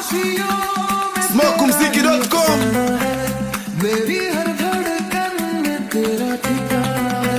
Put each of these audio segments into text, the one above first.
Smokumziki.com मेरी हर धड़कन में तेरा ठिकाना है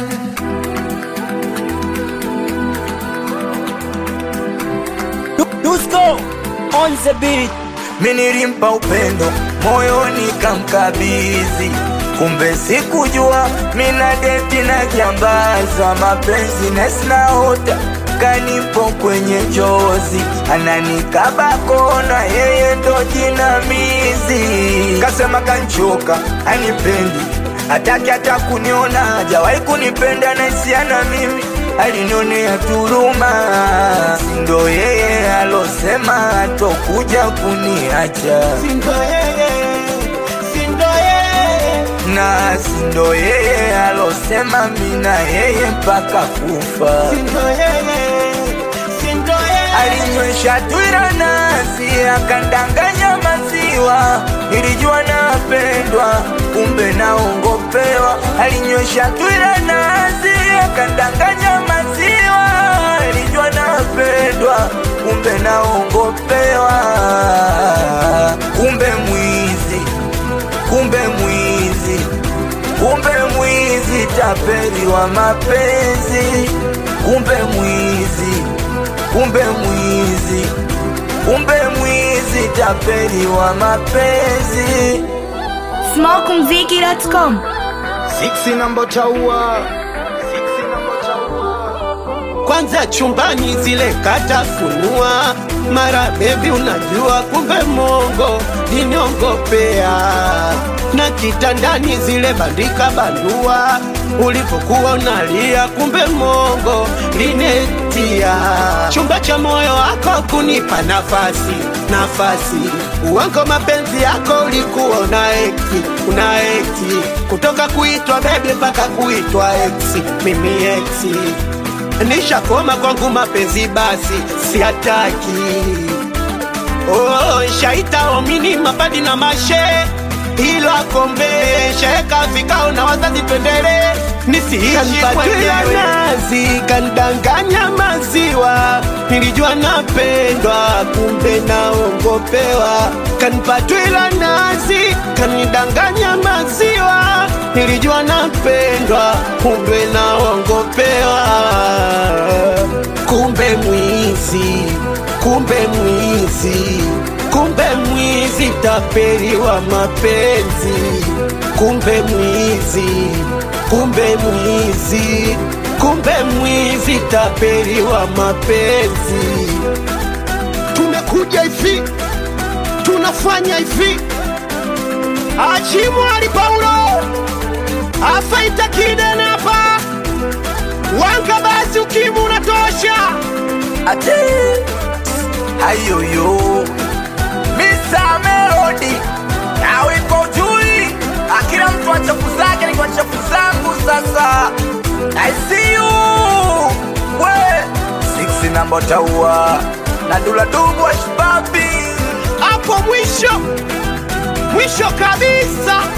Dusko on the beat. Minilimpa upendo moyoni kamkabizi, kumbe sikujua mina deti na jambaza mapenzi nesinaota kanipo kwenye chozi ananikaba kona, yeye ndo jinamizi. Kasema kanchoka anipendi, hataki hata kuniona, hajawahi kunipenda naisiana mimi alinionea turuma, sindo yeye alosema atokuja kuniacha, Sindo yeye, sindo yeye. na sindo yeye alosema mina yeye mpaka kufa. Sindo yeye, sindo yeye. Alinywesha twira nasi akandanganya maziwa, nilijua napendwa, kumbe naongopewa. Alinywesha twira nasi akandanganya maziwa, nilijua napendwa, kumbe naongopewa. Kumbe mwizi, kumbe mwizi, kumbe mwizi, tapeli wa mapenzi, kumbe mwizi kumbe mwizi, kumbe mwizi, tapeli wa mapenzi. Smokumziki.com Siksi namba chaua kwanza chumbani zile katafunua mara bebi unajua kumbe mongo liniongopea na kitandani zile bandika bandua ulipokuwa unalia kumbe mongo linetia chumba cha moyo wako kunipa nafasi nafasi uwango mapenzi yako ulikuwa unaekti unaekti kutoka kuitwa bebi mpaka kuitwa eksi mimi eksi nishakoma kwangu mapenzi basi siataki oh, shaita omini mapadi na mashe ilo akombe shaeka vikao na wazazi twendele nisiishi nazi kandanganya maziwa nilijua napendwa kumbe naongopewa kanipatwila nazi kanidanganya maziwa nilijua napendwa kumbe naongopewa kumbe mwizi kumbe mwizi kumbe mwizi tapeli wa mapenzi kumbe mwizi kumbe mwizi kumbe mwizi tapeli wa mapenzi tumekuja hivi tunafanya hivi achimwali paulo afaita kidenapa wanga basi ukimu unatosha Ate hayoyo Mr. Melody na wimbo jui, akila mtu wa chafu zake ni kwa chafu zangu sasa. I see you we six namba taua na dula dubu wa shibabi hapo mwisho mwisho kabisa